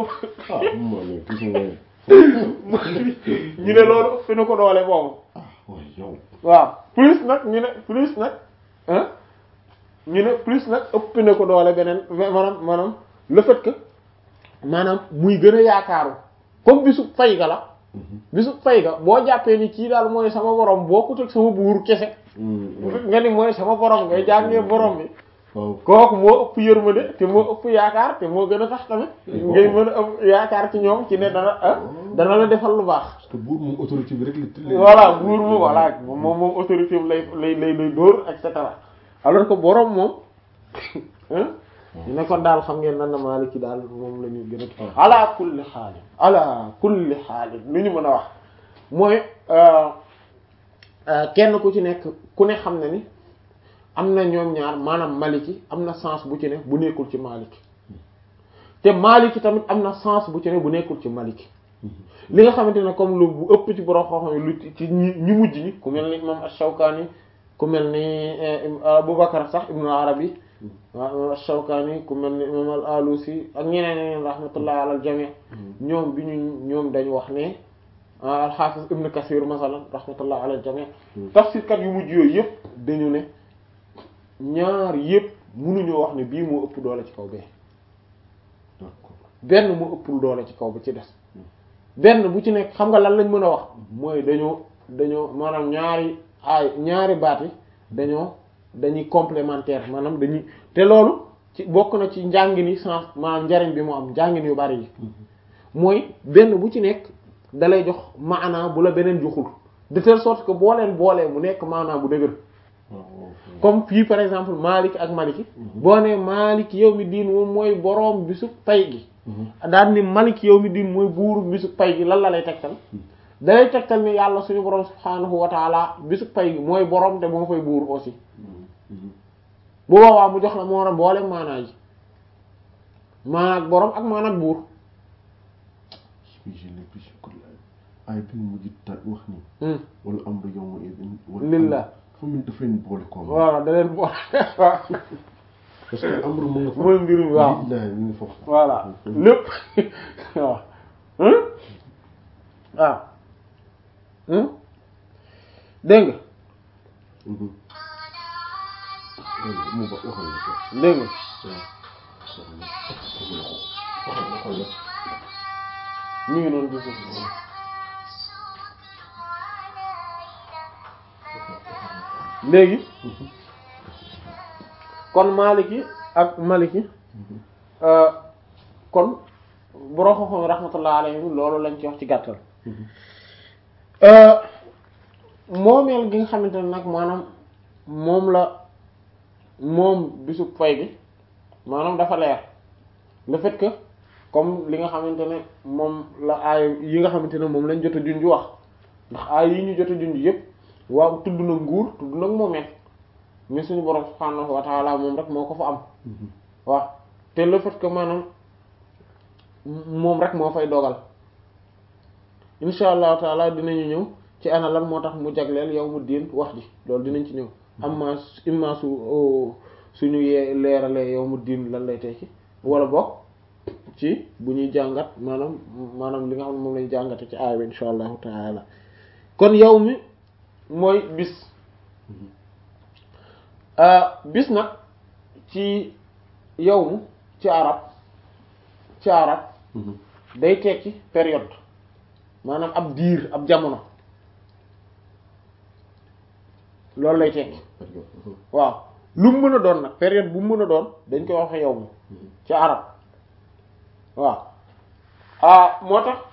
ah moo ne gis nga ñu ne loolu fi na ko doole boobu ah waaye yow waaw plus nag ñu ne plus nag ah ñu ne plus nag ëpp na ko doole beneen maanaam maanaam le fait que maanaam muy gën a yaakaaru comme bisu fay ga la bisu fay ga boo jàppee ni kii daal mooy sama borom bokkut ak sama buur kese nga ni mooy sama borom ngay jàngee borom bi waaw kooku moo ëpp yërmande te moo ëpp yaakaar te moo gën a tax tamit ngay mën a ëpp yaakaar ci ñoom ci ne dana ah dana la defal lu baax parce que buur moom autorité bi rek la voilà buur moom voilà moom moom autorité bi lay lay lay lay dóor et cetera alors que borom moom ñu ne kon daal xam ngeen nan na Maliki daal moom la ñu gën a ala kulli xaalin ala kulli xaalin lu ñu mën a wax mooy kenn ku ci nekk ku ne xam na ni am na ñoom ñaar maanaam Maliki am na sens bu ci ne bu nekkul ci Maliki te Maliki tamit am na sens bu ci ne bu nekkul ci Maliki li nga xamante ne comme lu bu ëpp ci borom xam-xam yi lu ci ñi ñu mujj ñi ku mel ni imam Ash-Shawkani ku mel ni Abubakar sax Ibn Arabi waaw Ash-Shawkani ku mel ni imam al-Alusi ak ñeneen ñeneen rahmatullah ala al-jami' ñoom bi ñu ñoom dañu wax ne al-Hafiz Ibn Kathir masalan rahmatullah ala al-jami' tafsir kat yu mujj yooyu yëpp dañu ne ñaar yëpp mënuñoo wax ne bii moo ëpp doole ci kaw bee benn moo ëppul doole ci kaw ba ci des benn bu ci nekk xam nga lan lañ mën a wax mooy dañoo dañoo maanaam ñaari ay ñaari baat yi dañoo dañuy complémentaire maanaam dañuy te loolu ci bokk na ci njàngin yi sens maanaam njariñ bi mu am njàngin yu bari yi mooy benn bu ci nekk dalay jox maanaa bu la beneen joxul de telle sorte que boo leen boolee mu nekk maanaa bu dëgër comme fii par exemple Malik ak Maliki boo nee Malik yow mi diin moom mooy boroom bisu pay gi daal ni Malik yow mi diin mooy buuru bisu pay gi lan la lay tegtal dalay tegtal ni yàlla suñu boroom subhaanahu wa taala bisu pay gi mooy boroom te moo fay buur aussi bu boobaa mu jox la moo war a boole maanaa yi maanaak boroom ak maanaak buur ay bi mu mujj ta wax ni wala amru yawma idin lillah fa mu daf leen boole ko voilà da leen boole waaw parce que amru mu nga fa mooy mbir mi waaw lillahi mi ngi foofu voilà lépp waaw waaw dégg nga mu ba waxal na ko dégg nga mi ngi noonu gis léegi kon Maliki ak Maliki kon borom xam-xam rahmatullah alayhim loolu lañ ci wax ci gàttal moomeel gi nga xamante ne nag maanaam moom la moom bisu fay bi maanaam dafa leer le fait que comme li nga xamante ne moom la aay yi nga xamante ne moom lañ jot a junj wax ndax aay yi ñu jot a junj yépp waaw tudd na nguur tudd nag moomeel mais suñu borom subhaanahu wa taala moom rek moo ko fa am waaw te le fait que maanaam moom rek moo fay dogal insha allahu taala dinañu ñëw ci ana lan moo tax mu jagleel yow mu diin wax ji loolu dinañ ci ñëw amma imma su suñu yee leeralee yow mu diin lan lay tekki wala bokk ci bu ñuy jàngat maanaam maanaam li nga xam ne moom lañu jàngate ci aaya bi insha allahu taala kon yow mi mooy bis bis nag ci yow mu ci arab ci arab day tekki période maanaam ab diir ab jamono loolu lay tekki waaw lu mu mën a doon nag période bu mu mën a doon dañ koy waxe yow mu ci arab waaw ah moo tax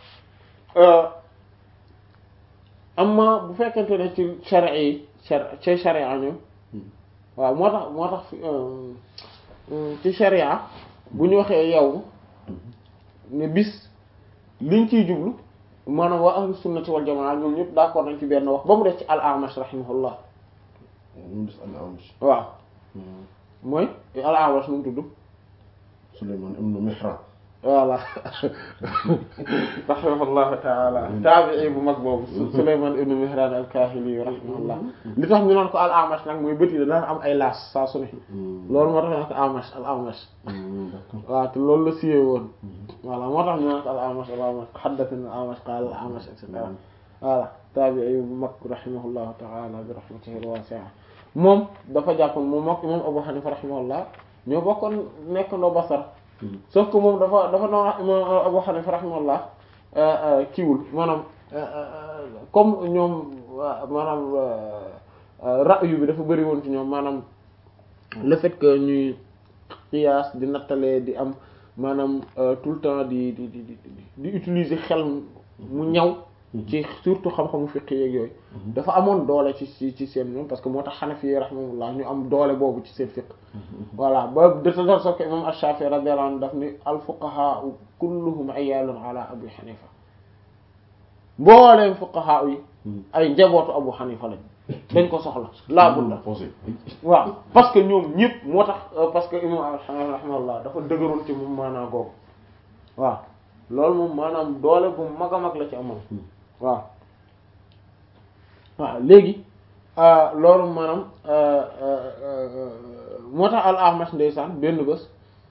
amma bu fekkente ne ci sharia yi ci sharia ñoom waaw moo tax moo tax ci sharia bu ñu waxee yow ne bis liñ ciy jublu maanaam waa ahlu sunnati wal jamaa ñoom ñëpp d'accord nañ ci benn wax ba mu def ci al-Amash rahimahullah mu des al-Amash waaw mooy al-Amash nu mu tudd Sulaymaan ibn Mihraan voilà rahimahullahu taala taabii bu mag boobu Sulaymaan ibnu Mihraan al-Kaahili rahimahullah li tax ñu naan ko al-Amash nag mooy bët yi daan am ay laas saa su ne loolu moo tax ñu naan ko Amash al-Amash waaw te loolu la siyee woon voilà moo tax ñu naan ko al-Amash al-Amash haddathana al-Amash qaala al-Amash et cetera voilà taabii bu mag rahimahullahu taala bi rahmatihi al-waasi'a moom dafa jàppoon moom mook imam Abu Hanifa rahimahullah ñoo bokkoon nekk ndoo Basra sauf que moom dafa dafa noonu imam Abu Hanifa rahimahullah kiiwul maanaam comme ñoom maanaam ra'yu bi dafa bëri woon ci ñoom maanaam le fait que ñuy qiyaas di nattalee di am maanaam tout le temps di di di di di utiliser xel mu ñaw ci surtout xam-xamu fiqh yeeg yooyu dafa amoon doole ci ci ci seen ñoom parce que moo tax Hanafi rahimahullah ñu am doole boobu ci seen fiqh voilà ba de telle sorte que imam Ash-Shafi'i radiyallahu anhu daf ni al-fuqaha kulluhum iyalun ala Abi Hanifa mbooleem fuqaha yi ay njabootu Abu Hanifa lañ dañ ko soxla laa budda waaw parce que ñoom ñëpp moo tax parce que imam Ash-Shafi'i rahimahullah dafa dëgëroon ci moom maanaa googu waaw loolu moom maanaam doole bu mag a mag la ci amoon waaw waaw léegi loolu maanaam moo tax al-Amash ndeysaan benn bés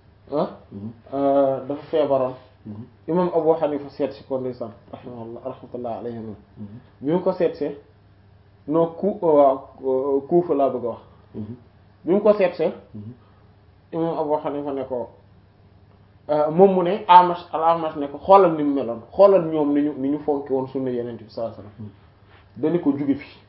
dafa feebaroon imam Abu Hanifa seet si ko ndeysaan rahimahullah rahmatullah alayhi bi mu ko seetsee non ku waaw Kuufa laa bëgg a wax bi mu ko seetsee imam Abu Hanifa ne ko moom mu ne Amash al-Amash ne ko xoolal ni mu meloon xoolal ñoom ni ñu ni ñu fonki woon sunna Yonent bi sallallahu alayhi wasallam dañu ko jóge fi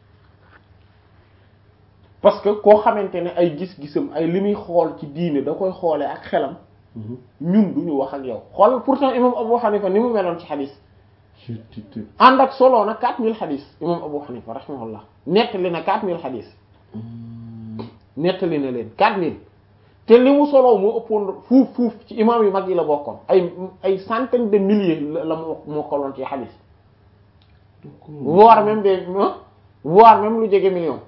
parce que koo xamante ne ay gis-gisam ay li muy xool ci diine da koy xoolee ak xelam ñun duñu wax ak yow xool pourtant imam Abu Hanifa ni mu meloon ci xadis ànd ak solo na 4000 xadis imam Abu Hanifa rahimahullah nettali na 4000 xadis nettali na leen 4000 te li mu solo moo ëppoon fuuf fuuf ci imam yu mag yi la bokkoon ay ay centaine de milliers la moo mokkaloon ci xadis voire même des voire même lu jege million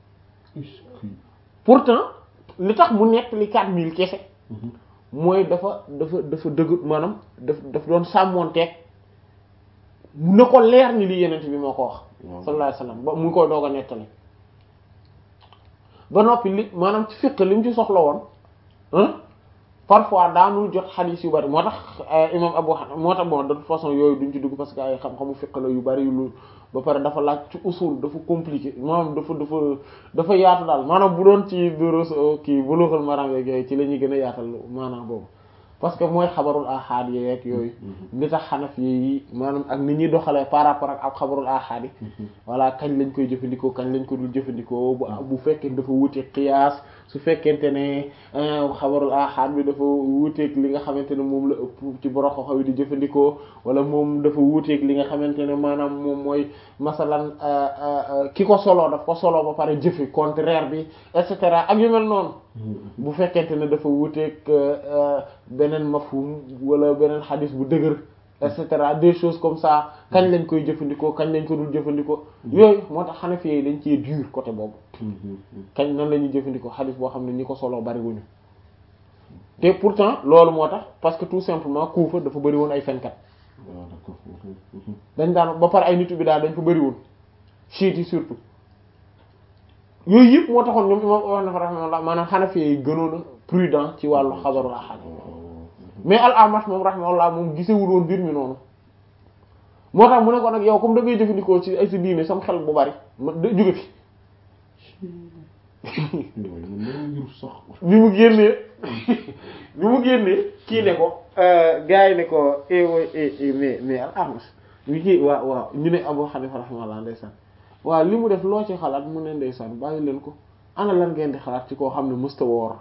pourtant li tax mu nekk li quatre mille kese mooy dafa dafa dafa dëgg maanaam daf daf doon sàmmoonteeg mu ne ko leer ni li yenent bi moo ko wax sallallahu alayhi wasallam ba mu ngi koy doog a nettali ba noppi li maanaam ci fiq li mu ci soxla woon parfois daanul jot xadiis yu bari moo tax imam Abu Hanifa moo tax bon de toute façon yooyu duñ ci dugg parce que ay xam-xamu fiqh la yu bari lu ba pare dafa laaj ci usul dafa compliqué maanaam dafa dafa dafa yaatu daal maanaam bu doon ci duros kii Bulughul Maram yeeg yooyu ci la ñuy gën a yaatal maanaam boobu parce que mooy xabarul ahad yeeg yooyu li tax xanaf yi maanaam ak ni ñuy doxalee par rapport ak ak xabarul ahad yi voilà kañ lañ koy jëfandikoo kañ lañ ko dul jëfandikoo bu bu fekkee dafa wuteeg qiyaas su fekkente ne xabarul ahad bi dafa wuuteeg li nga xamante ne moom la ëpp ci borom xaw yi di jëfandikoo wala moom dafa wuuteeg li nga xamante ne maanaam moom mooy masalan ki ko soloo daf ko soloo ba pare jëfe contraire bi et cetera ak yu mel noonu bu fekkente ne dafa wuuteeg beneen mafhum wala beneen xadis bu dëgër et cetera des choses comme ça kañ lañ koy jëfandikoo kañ lañ ko dul jëfandikoo yooyu moo tax Hanafi yi dañ cee dur côté boobu kañ nan la ñuy jëfandikoo xadis boo xam ne ñi ko soloo bariwuñu te pourtant loolu moo tax parce que tout simplement Kufa dafa bëri woon ay fenkat dañ daan ba pare ay nitu bi daal dañ fa bëri woon chiites yi surtout yooyu yëpp moo taxoon ñoom imam wax na fa rahimahullah maanaam Hanafi yi gënoon a prudent ci wàllu xabarul ahad mais al-Amash moom rahimahullah moom gisewul woon mbir mi noonu moo tax mu ne ko nag yow comme da ngay jëfandikoo ci ay si diine sam xel bu bari ma jóge fi bi mu génnee bi mu génnee kii ne ko gars yi ne ko mais mais al-Amash ñu kii waaw waaw ñu ne Abu Hanifa rahimahullah ndeysaan waaw li mu def loo ci xalaat mu ne ndeysaan bàyyi leen ko ana lan ngeen di xalaat ci koo xam ne mësta woor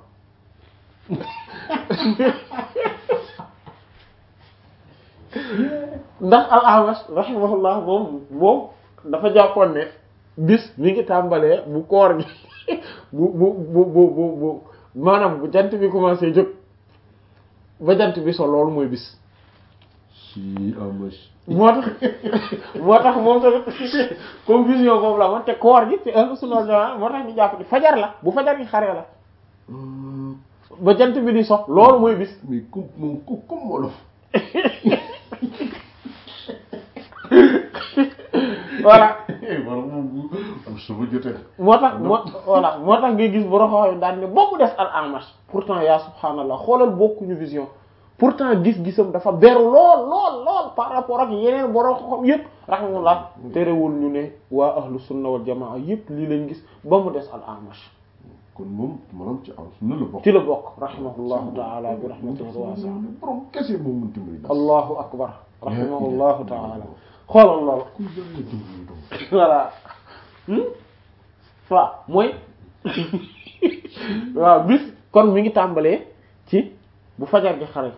ndax al-Amash rahimahullah moom moom dafa jàppoon ne bis mi ngi tàmbalee bu koor gi bu bu bu bu bu bu maanaam bu jant bi commencé jóg ba jant bi so loolu mooy bis si Amash moo tax moo tax moom tamit comme vision boobu la moom te koor gi ci ahlu sunna wal jamaa moo tax ñu jàpp ni fajar la bu fajar gi xaree la ba jant bi di sox loolu mooy bis mais comme moom ko comme wolof voilà wala moom bu suba jotee. moo tax moo voilà moo tax ngay gis borom xam daal ne boo mu des al amash pourtant yaa subhaanallah xoolal bokkuñu vision pourtant gis-gisam dafa beru lool lool lool par rapport ak yeneen borom xam yépp rahmatullah terewul ñu ne waa ahlu sunna wal jamaa yépp lii lañ gis ba mu des al amash kon moom maanaam ci am sunna la bokk. ci la bokk rahimahullahu taala bi rahmatihi wasi'a borom kese moo mën dimbali nas. allahu akbar rahimahullahu taala xoolal lool ku yàlla dimbali doom. voilà waaw mooy waaw bis kon mi ngi tàmbalee ci bu fajar gi xare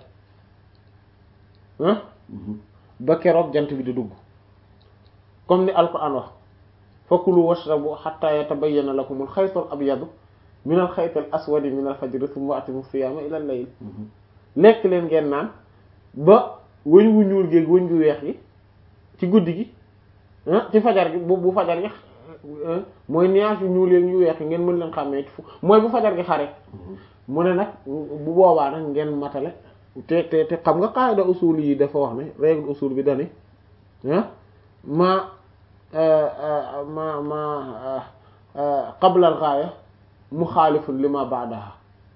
ah ba keroog jant bi di dugg comme ni alquran wax fakulu washrabu hatta yatabayyana lakumul xaytul abyadu minal xaytil aswadi minal fajri thumma atimu siyaama ilal layl lekk leen ngeen naan ba wëñ wu ñuul géeg wëñ gu weex gi ci guddi gi ah ci fajar gi bu bu fajar gi mooy nuage yu ñuul yeeg yu weex yi ngeen mën leen xàmmee ci fu mooy bu fajar gi xare mu ne nag bu boobaa nag ngeen matale te te te xam nga qaida usul yi dafa wax ne règle usul bi dane ah ma ma ma qabla al ghaya muxaalifun li ma ba'daha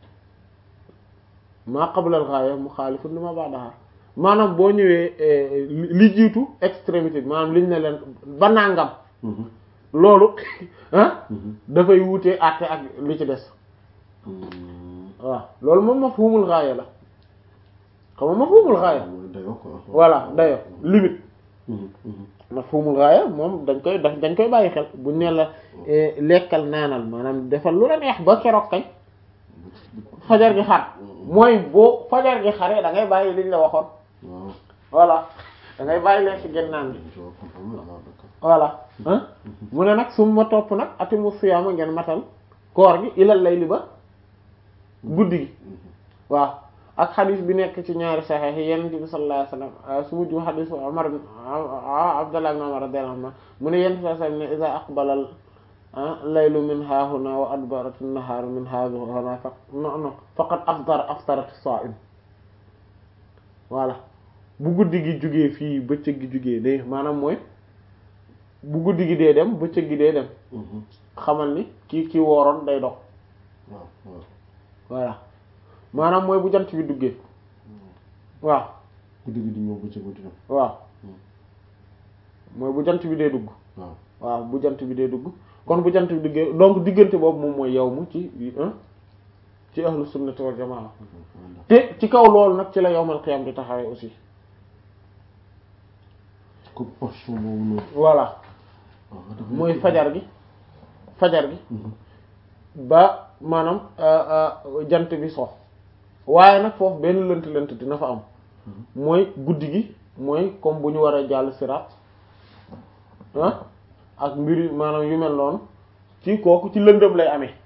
ma qabla al ghaya muxaalifun li ma ba'daha maanaam boo ñëwee li jiitu extrémité bi maanaam liñ ne leen ba nangam loolu ah dafay wuute àtte ak li ci des waaw loolu moom mafhumul gaaya la xam nga mafhumul gaaya voilà dayo limite mafhumul gaaya moom dañ koy dañ koy bàyyi xel buñ ne la lekkal naanal maanaam defal lu la neex ba keroog kañ fajar gi xar mooy boo fajar gi xaree da ngay bàyyi liñ la waxoon voilà da ngay bàyyi leen ci gën naan bi voilà mu ne nag su ma topp nag atimu siyaama ngeen matal koor gi ilal layli ba guddi gi waaw ak xadis bi nekk ci ñaari saxiix yi yonent bi sallallahu alayhi wasallam su mujj xadis Umar Abdullah ibn Umar radiyallahu anhu mu ne yonent sallallahu alayhi wasallam ne iza aqbala laylu min haahuna wa adbarat an-nahaaru min haahuna fa faqad afdara aftarat as-saa'im voilà bu guddi gi jugee fii bëccëg gi jugee de maanaam mooy bu guddi gi dee dem bëccëg gi dee dem xamal ni ki ki wooroon day dox voilà maanaam mooy bu jant bi duggee waaw guddi gi di ñëw bëccëg bi di dem waaw mooy bu jant bi dee dugg waaw waaw bu jant bi dee dugg kon bu jant bi duggee donc diggante boobu moom mooy yow mu ci ci ahlu sunnati wal jamaa te ci kaw loolu nag ci la yawmal qiyam di taxawee aussi ko portion boobu noonu voilà mooy fajar gi fajar gi ba maanaam jant bi sox waaye nag foofu benn lënt lënt dina fa am mooy guddi gi mooy comme bu ñu war a jàll sirat ah ak mbiri maanaam yu mel noonu ci kooku ci lëndëm lay amee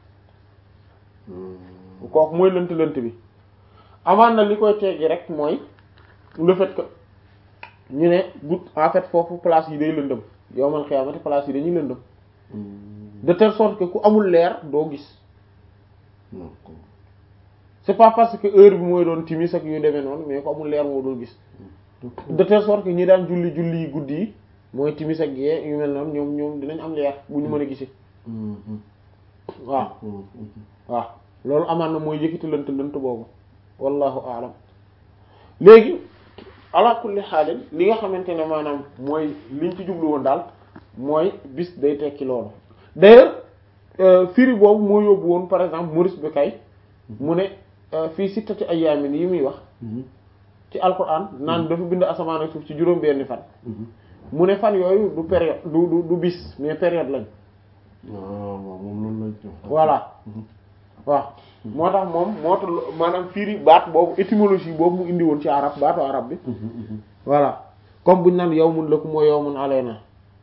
kooku mooy lënt lënt bi amaan na li koy teggi rek mooy le fait que ñu ne gut en fait foofu place yi day lëndëm yowmal xiyaamati place yi dañuy lëndëm de telle sorte que ku amul leer doo gis c'est pas parce que heure bi mooy doon timis ak yu demee noonu mais ku amul leer moo doo gis de telle sorte que ñi daan julli julli yi guddi yi mooy timis ak yee yu mel noonu ñoom ñoom dinañ am leer bu ñu mën a gisee waaw waaw loolu amaan na mooy yëkkati lënt lënt boobu wallahu aalam léegi ala kulli xaalin li nga xamante ne maanaam mooy liñ ci jublu woon daal mooy bis day tekki loolu d'ailleurs firi boobu moo yóbbu woon par exemple Maurice Bucaille mu ne fii sittati ayyaamin yi muy wax ci alquran naan dafa bind asamaan ak suuf ci juróom benni fan mu ne fan yooyu du période du du du bis mais période lañ waaw moom loolu lay jox voilà waaw moo tax moom moo tax maanaam firi baat boobu étymologie boobu mu indi woon ci arab baatu arab bi voilà comme buñ naan yawmun lakum wa yawmun alayna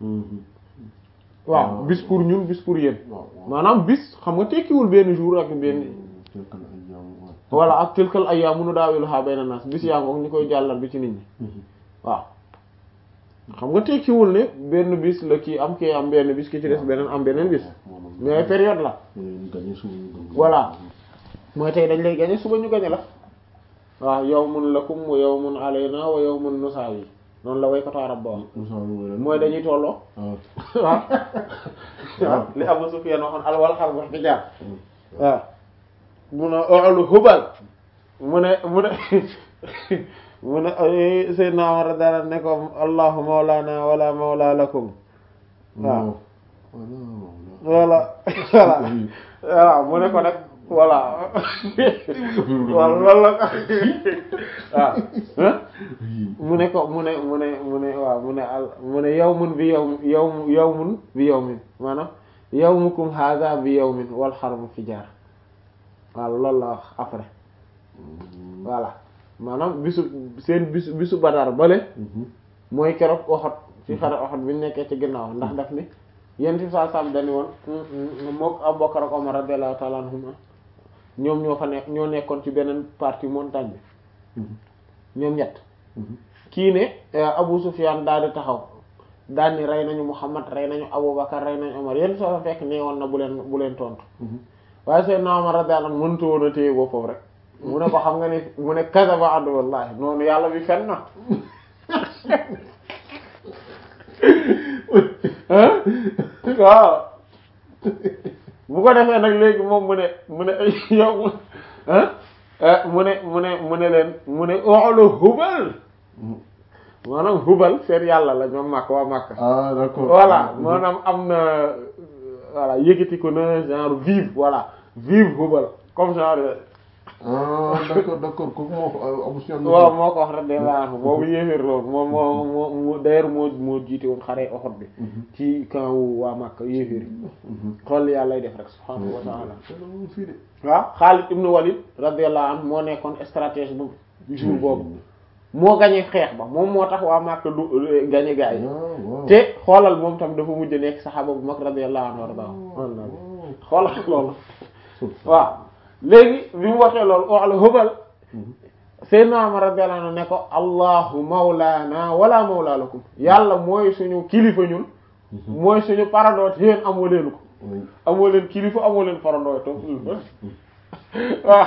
waaw bis pour ñun bis pour yéen maanaam bis xam nga tekkiwul benn jour ak benn voilà ak tilkal ayyaamu nudaawiluhaa bayna naas bis yaa ngoog ñu koy jàllal bi ci nit ñi waaw xam nga tekkiwul ne benn bis la kii am kii am benn bis ki ci des beneen am beneen bis mais période la voilà mooy tey dañ lay gañe suba ñu gañe la waaw yawmun lakum wa yawmun alayna wa yawmun nusaawi noonu la waykatu arab ba wax mooy dañuy tolloo waaw waaw li Abu Sufyan waxoon al wal xar wax jaar waaw mu ne olu hubal mu ne mu ne mu ne Seydina Umar dara ne ko allahu mawlana wala mawla lakum waaw voilà voilà voilà mu ne ko nag voilà waaw loolu la waaw mu ne ko mu ne mu ne mu ne waaw mu ne al mu ne yawmun bi yawm yawm yawmun bi yawmin maanaam yawmukum hadha bi yawmin wal harbu fi jaar waaw loolu la wax après voilà maanaam bisu seen bisu bisu Badar bale mooy keroog Uhud ci xare Uhud bi ñu nekkee ci ginnaaw ndax daf ni yent bi saa sam dañu woon mook Abu Bakar ak Umar radiyallahu ta'ala anhuma ñoom ñoo fa nekk ñoo nekkoon ci beneen partie montagne bi ñoom ñett kii ne Abu Sufyan daal di taxaw daal ni rey nañu Muhammad rey nañu Abu Bakar rey nañu Umar yent soo fekk nee woon na bu leen bu leen tontu waaye Seydina Umar radiyallahu anhu mënutu woon a téye boppam rek mu ne ko xam nga ni mu ne kadaba adu wallahi noonu yàlla bi fen na waaw bu ko defee nag léegi moom mu ne mu ne yow mu ne mu ne mu ne leen mu ne oxlu hubal maanaam hubal seen yàlla la ñoom màkk waa màkk ah d'accord voilà maanaam am na voilà yëkkati ko na genre vive voilà vive hubal comme genre ah d'accord d'accord kooku moo ko Abu Sufyan waaw moo ko wax rek de laa boobu yéeféer loolu moom moo moo moo d'ailleurs moo moo jiite woon xare Uhud bi ci camp wu waa Makka yéeféer yi xool yàlla lay def rek subhaanahu wa ta'ala waaw Xaalid ibn Walid radiyallahu anhu moo nekkoon stratège bu jour boobu moo gañe xeex ba moom moo tax waa Makka du gañe gaa yi te xoolal moom tam dafa mujj nekk saxaaba bu mag radiyallahu anhu warda xoolal loolu waaw léegi bi mu waxee loolu wax la hubal Seydina Umar radiyallahu anhu ne ko allahu mawlana wala mawla lakum yàlla mooy suñu kilifa ñun mooy suñu parandoot yéen amoo leen ko amoo leen kilifa amoo leen parandoot toog waaw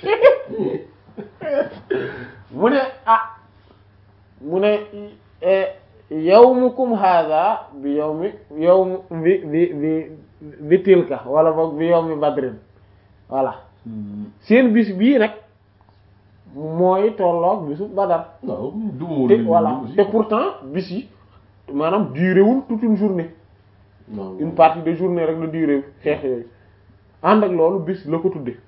mu ne ah mu ne yawmukum hadha bi yawmi yawm bi bi bi bi tilka wala boog bi yawmi badrin voilà seen bis bii nag mooy tolloog bisu badar te voilà te pourtant bis yi maanaam duré wul toute une journée une partie de journée rek la duré xeex yooyu ànd ak loolu bis la ko tudde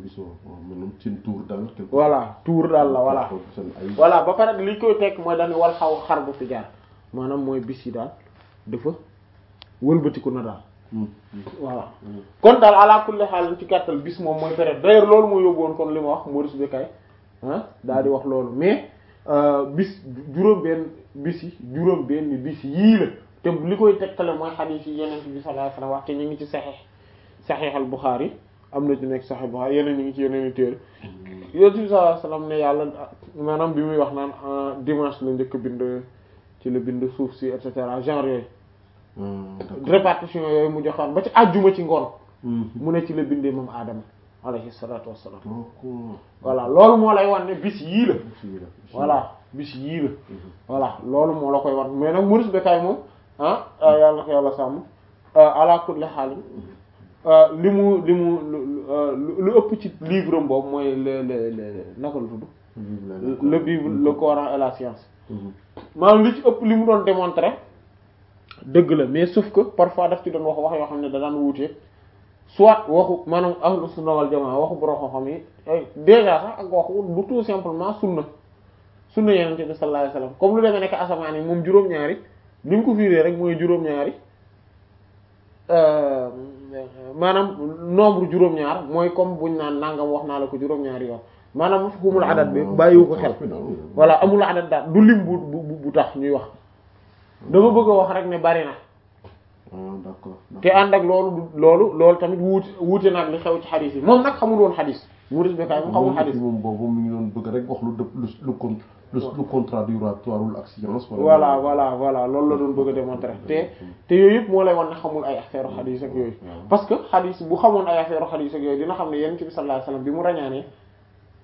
voilà tour daal la voilà voilà ba pare li koy tekk mooy dañu wal xaw xar bu fi jaar maanaam mooy bis yi daal dafa wëlbatiku na daal voilà kon daal ala kulli xaal ci gàttal bis moom mooy période d'ailleurs loolu moo yóbbu woon kon li ma wax Maurice Bucaille ah daal di wax loolu mais bis juróom benn bis yi juróom benn bis yii la te li koy tegtale mooy xadiis yi yeneen bi sallallahu alayhi wasallam wax te ñu ngi ci saxiix saxiix al Buxaari am na ci nekk saxiix Buxaari yeneen ñu ngi ci yeneen i téere yonent bi sallallahu alayhi wasallam ne yàlla maanaam bi muy wax naan dimanche la njëkk bind ci la bind suuf si et cetera genre yooyu répartition yooyu mu joxoon ba ci àjjuma ci ngoon mu ne ci la bindee moom aadama alayhi salatu wassalam voilà loolu moo lay wan ne bis yii la voilà bis yii la voilà loolu moo la koy wan mais nag Maurice Bucaille moom ah yàlla na ko yàlla sàmm ala kulli haal li mu li mu lu ëpp ci livre am boobu mooy le le le naka la tudd le Bible le Coran et la science maanaam li ci ëpp li mu doon démontrer dëgg la mais sauf que parfois daf ci doon wax wax yoo xam ne da daan wuute soit waxu maanaam ahlu sunna wal jamaa waxu borom xam-xam yi déjà sax ak waxu du tout simplement sunna sunna yonent bi sallallahu alayhi wasallam comme lu demee nekk asamaan yi moom juróom-ñaari li mu ko fiiree rek mooy juróom-ñaari maanaam nombre juróom-ñaar mooy comme buñ naan nangam wax naa la ko juróom-ñaari yoon maanaam xumul adat bi bàyyiwu ko xel voilà amul adat daal du lim bu bu bu tax ñuy wax dama bëgg a wax rek ne bari na d'accord te ànd ak loolu loolu loolu tamit wuute wuute nag li xew ci xadis yi moom nag xamul woon xadis Maurice Bucaille moom xamul xadis moom boobu mi ngi doon bëgg rek wax lu dëpp lu lu con lu contradictoire ak science voilà voilà voilà loolu la doon bëgg a démontrer te te yooyu yëpp moo lay wan ne xamul ay affaire xadis ak yooyu parce que xadis bu xamoon ay affaire xadis ak yooyu dina xam ne yonent bi sallallahu alayhi wasallam bi mu rañaanee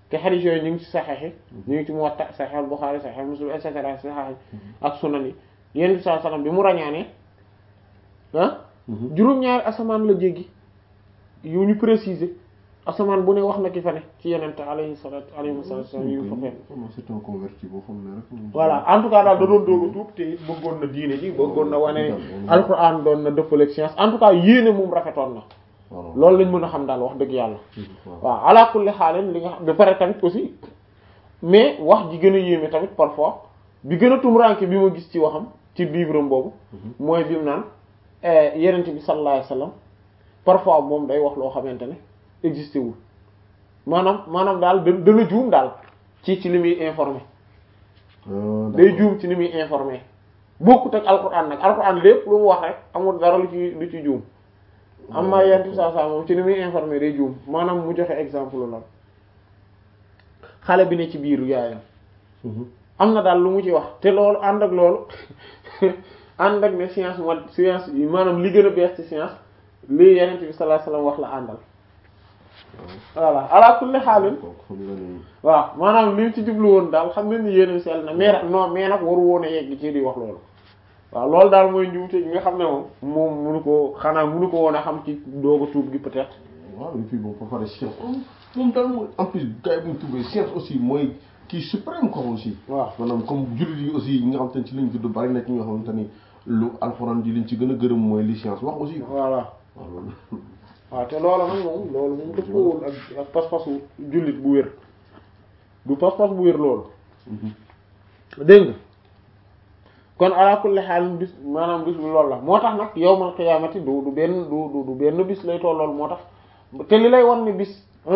te xadiis yooyu ñu ngi ci saxeex yi ñu ngi ci Muwatta Sahih al-Bukhari Sahih Muslim et cetera saxeex ak sunan yi yonent bi sallallahu alayhi wasallam bi mu rañaanee ah juróom-ñaari asamaan la jéggi yu ñu préciser asamaan bu ne wax na ki fa ne ci yonent alayhi salatu alayhi salatu yu fa fekk c'est un converti boo xam ne rek voilà en tout cas daal da doon doog a tuub te it bëggoon na diine ji bëggoon na wane alquran doon na dëppaleeg science en tout cas yéene moom rafetoon na loolu lañ mën a xam daal wax dëgg yàlla waaw ala kulli xaaleen li nga xam ba pare tamit aussi mais wax ji gën a yéeme tamit parfois bi gën a tumuraanke bi ma gis ci waxam ci livre am boobu mooy bi mu naan yenent bi sallallahu alayhi wasallam parfois moom day wax loo xamante ne existé wul maanaam maanaam daal da dana juum daal ci ci li muy informé day juum ci li muy informé bokkut ak alquran nag alquran lépp lu mu wax rek amul dara lu ci lu ci juum am na yenn saa saa moom ci li muy informé day juum maanaam mu joxe exemple la xale bi ne ci biiru yaayam am na daal lu mu ci wax te loolu ànd ak loolu ànd ak ne science mo science yi maanaam li gën a bees ci science lii yenent bi sallallahu alayhi wasallam wax la àndal voilà ala kulli xaalin waaw maanaam li ci jublu woon daal xam ne ni yéen sell na mais non mais nag waru woon a yegg ci di wax loolu waaw loolu daal mooy njuumte gi nga xam ne moom moom munu ko xanaa munu ko woon a xam ci doog a tuub gi peut-être waaw et puis bon ba pare science moom daal mooy en plus gars yi bu ñu tuubee science aussi mooy kii suprême quoi aussi waaw maanaam comme jullit yi aussi ñi nga xam te ne ci lañ judd bari na ci ñoo xamante ni lu alxuraan ji liñ ci gën a gërëm mooy li science wax aussi voilà waaw loolu waaw te loolu nag moom loolu moom dëppoowul ak ak pas-pasu jullit bu wér du pas-pas bu wér loolu dégg nga kon ala kulli xaal bis maanaam bis bi loolu la moo tax nag yawmal qiyaamati du du benn du du du benn bis lay tollool moo tax te li lay wan ni bis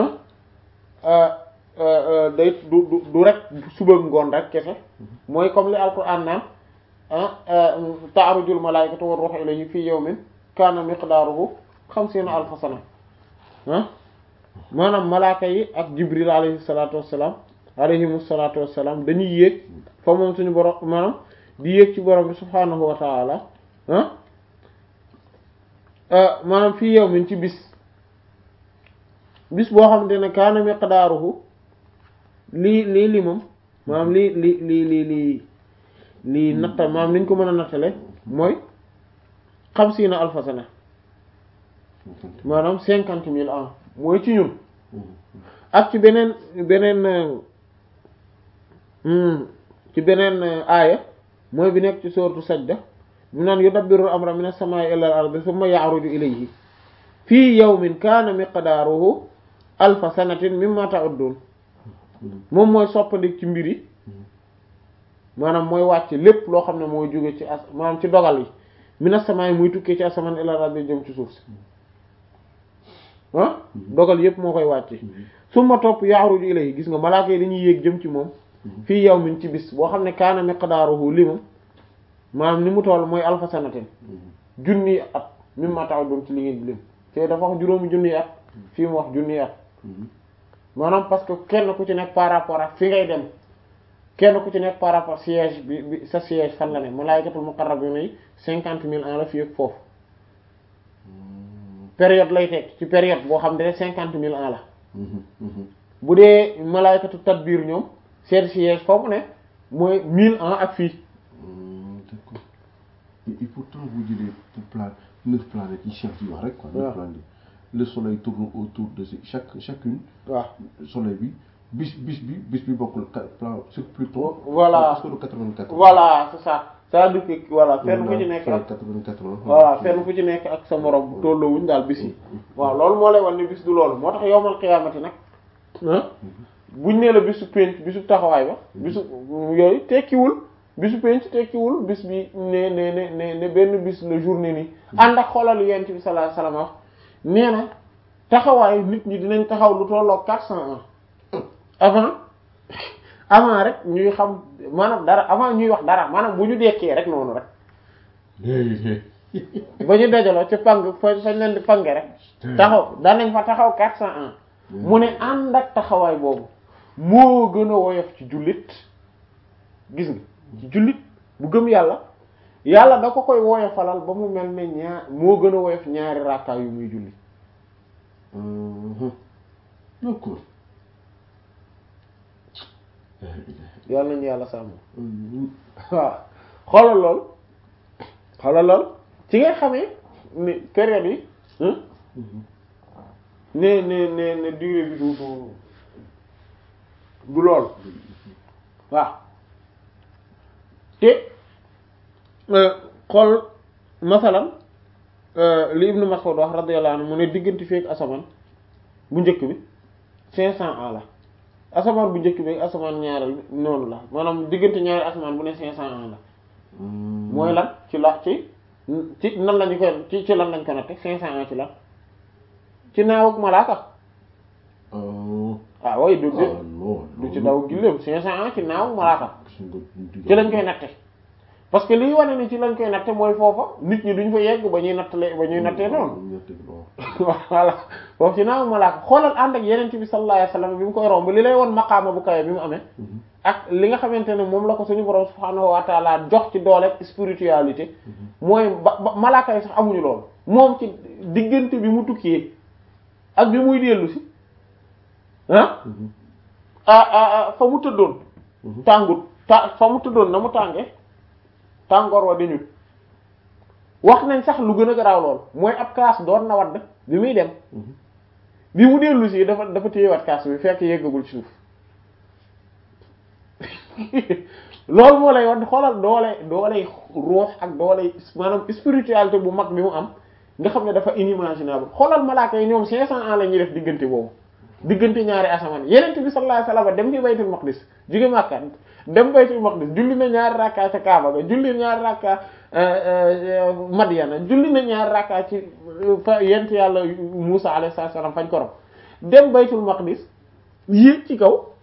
day du du du rek suba ngoon rek kese mooy comme li alquran naan ta'rujul malaa'ikatu war ruuhu ilayhi fii yawmin kaana miqdaaruhu xamsiina alfa sana ah maanaam malaaka yi ak jibril alayhi salaatu wassalaam alayhimu salaatu wassalaam dañuy yéeg fa moom suñu borom maanaam di yéeg ci borom bi subhaanahu wa taala ah maanaam fii yawmin ci bis bis boo xamante ne kaana miqdaaruhu lii lii li moom maanaam lii li lii lii lii lii natta maanaam niñ ko mën a nattale mooy xamsiina alfa sana maanaam cinquante mille ans mooy ci ñun ak ci beneen beneen ci beneen aaya mooy bi nekk ci sooratu sajda mu naan yudabbiru amra min as-samaa'i ila al-ardi thumma ya'ruju ilayhi fii yawmin kaana miqdaaruhu alfa sanatin mimma ta'uddun moom mooy soppandi ci mbir yi maanaam mooy wàcc lépp loo xam ne mooy jóge ci as maanaam ci dogal yi min as-samaa'i muy tukkee ci asamaan ila al-ardi jëm ci suuf si ah dogal yépp moo koy wàcce summa topp ya'ruju ilayhi gis nga malaaka yi dañuy yéeg jëm ci moom fii yawmin ci bis boo xam ne kaana miqdaaruhu limam maanaam ni mu toll mooy alfa sanatin junni at mimma ta'uddun ci li ngeen di lim te dafa wax juróomi junni at fii mu wax junni at maanaam parce que kenn ku ci nekk par rapport ak fi ngay dem kenn ku ci nekk par rapport siège bi bi sa siège fan la ne malaa'ikatul muqarrabuna yi cinquante mille ans la fii ak foofu période lay teg ci période boo xam ne cinquante mille ans la bu dee malaa'ikatu tadbir ñoom seen siège foofu ne mooy mille ans ak fii d'accord et pourtant bu jëlee pour plan neuf planètes yi chef yi wax rek quoi neuf planètes le soleil tourne autour de chaque chacune waaw soleil bi bis bis bi bis bi bokkul plan sur Pluton voilà sur quatre-vingt-quatre voilà c'est ça c'est-à-dire que voilà fenn fu ci nekk ak quatre-vingt-quatre voilà fenn fu ci nekk ak sa morom bu tolloowuñ daal bis yi waaw loolu moo lay wan ne bis du loolu moo tax yowmal xiyaamati nag ah buñ nee la bisu penc bisu taxawaay ba bisu yooyu tekkiwul bisu penc tekkiwul bis bi ne ne ne ne ne benn bis la journée nii ànd ak xoolal yent bi sallallahu alayhi wasallam nee na taxawaay nit ñi dinañ taxaw lu tolloo quatre cents ans avant avant rek ñuy xam maanaam dara avant ñuy wax dara maanaam bu ñu dekkee rek noonu rek ba ñu dajaloo ci pang fa fañ leen di pange rek taxaw danañ fa taxaw quatre cents ans mu ne ànd ak taxawaay boobu moo gën a woyof ci jullit gis nga ci jullit bu gëm yàlla yàlla da ko koy woyofalal ba mu mel ne ñaar moo gën a woyof ñaari rakkaa yu muy julli d'accord yàlla nañu yàlla sàmm waaw xoolal lool xoolal lool ci nga xamee ni période yi ne ne ne ne durée bi du du du lool waaw te xool masalan li Ibnu Mas'ud wax radiyallahu anhu mu ne diggante feek asamaan bu njëkk bi cinq cent ans la asamaan bu njëkk bi asamaan ñaareel noonu la maanaam diggante ñaari asamaan bu ne cinq cent ans la mooy lan ci la ci ci nan lañu ko ci ci lan lañ ko natte cinq cent ans ci lan ci naawuk malaaka ah way du du ci daw gilleem cinq cent ans ci naawuk malaaka ci lañ koy natte parce que liy wane ni ci lañ koy natte mooy foofa nit ñi duñ fa yegg ba ñuy nattale ba ñuy nattee noonu voilà foofu ci naawuk malaaka xoolal ànd ak yeneen bi sallallahu alayhi wasallam bi mu koy romb li lay won maqaama bu kawe bi mu amee ak li nga xamante ne moom la ko suñu borom subhaanahu wa taala jox ci doole spiritualité mooy ba malaaka yi sax amuñu loolu moom ci diggante bi mu tukkee ak bi muy dellu si ah ah fa mu tëddoon tàngut ta fa mu tëddoon na mu tànge tàngoor wa dañut wax nañ sax lu gën a garaaw lool mooy ab kaas doon na wadd bi muy dem bi mu dellu si dafa dafa téyewaat kaas bi fekk yeggagul ci suuf loolu moo lay wax xoolal doole doole ruux ak doole maanaam spiritualité bu mag bi mu am nga xam ne dafa inimaginable xoolal malaaka yi ñoom 500 ans la ñuy def diggante boobu diggante ñaari asamaan yeneen bi sallallahu alayhi wasallam dem ci baytul maqdis jóge Makka dem baytul maqdis julli na ñaari rakka ca Kaaba ga julli ñaari rakka Madyana julli na ñaari rakka ci fa yent yàlla Musa alayhi salaam fañ ko rob dem baytul maqdis yéeg ci kaw